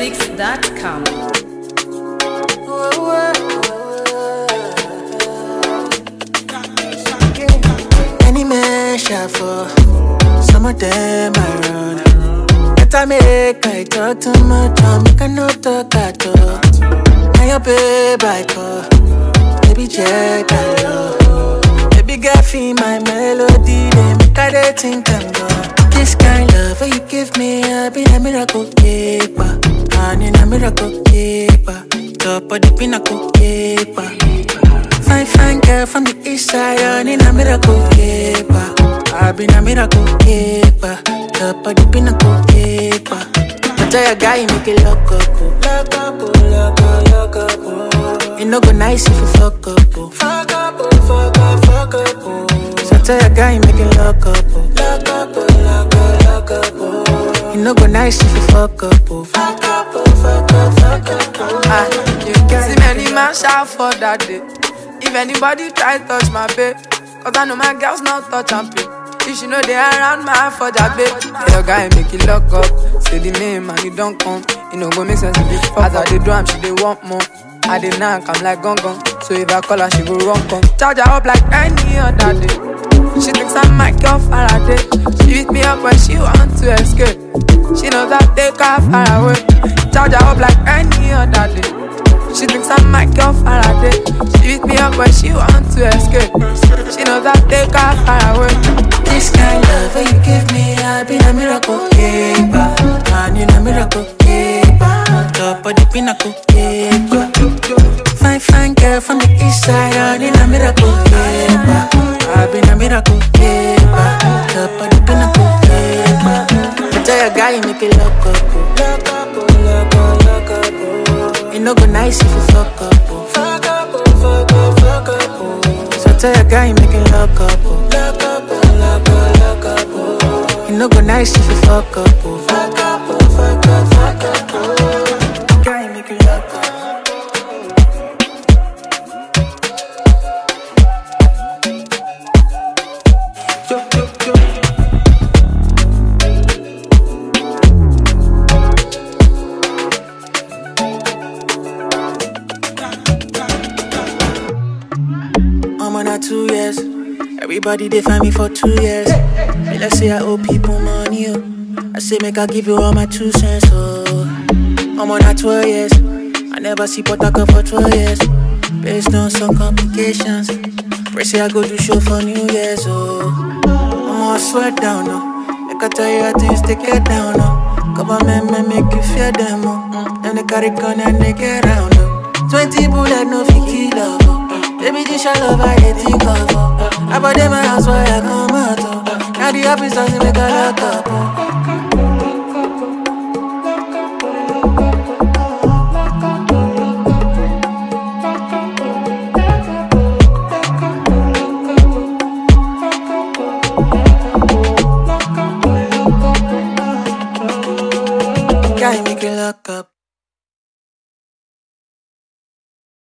NigerPhoenix.com. Any man shuffle, some of them I run. Better make I talk too much, I make I no talk at all. Now your babe I call, baby check I love. Baby girl feel my melody, they make I dey think and go. This kind love where you give me, I be a miracle keeper. And in a miracle keeper, top of the pinnacle keeper. Fine, fine girl from the east side, on in a miracle keeper. I've been a miracle keeper, top of the pinnacle keeper. I tell your guy, make it lock up, oh. lock up, oh, lock up, lock up. Oh. It no go nice if you fuck up, oh. fuck up, oh, fuck up, fuck up. Oh. So I tell your guy, make it lock up, oh. lock up, oh, lock up, lock up. Oh. It no go nice if you fuck up, oh. fuck up, oh, fuck up, fuck up. Oh. Ah, you can see many man shout for that day. If anybody try touch my babe, cause I know my girls not touch and play. If she know they around my for that babe, yeah, your guy make it lock up. Say the name and it don't come. You know, go make sense if it fuck As I dey do am, she dey want more. I dey knock, I'm like gong gong. So if I call her, she go run come. Charge her up like any other day. She thinks I'm Michael Faraday. She beat me up when she want to escape. She knows I take her far away. Charge her up like any other day. She thinks I'm Michael Faraday. She beat me up when she want to escape. She knows I take her far away. This kind love that you give me, I've been a miracle keeper. Man, in a miracle keeper. Top of the pinnacle keeper. Fine, fine girl from the east side, I'm in a miracle keeper. I've been a miracle keeper. Top of the pinnacle keeper. I tell your guy, make it lock up. oh. Lock up, oh, lock up, lock up. Oh. It no go nice if you fuck up. Oh. Fuck up, oh, fuck up, fuck up. Oh. So tell your guy, make it lock up. Oh. Lock up, oh, lock up, lock up. Oh. It no go nice if you fuck up. Oh. Fuck up, oh, fuck up, fuck up. Oh. Guy, make it lock up. Yo, yo, yo. I'm on a two years. Everybody they find me for two years. Me let's say I owe people money. Oh. I say make I give you all my two cents. Oh, I'm on a 12 years. I never see Potaka for 12 years. Based on some complications. Pray say I go do show for New Year's. Oh, I'm all sweat down. Oh, make I tell you how things they get down. Oh, government may make you fear them. Oh, them they carry gun and they get round. Oh, 20 bullet no fi kill oh. Baby, this your love I dey think of. Oh. I bought them my house where I come out. Oh. Now the officers they make a lock up. Oh.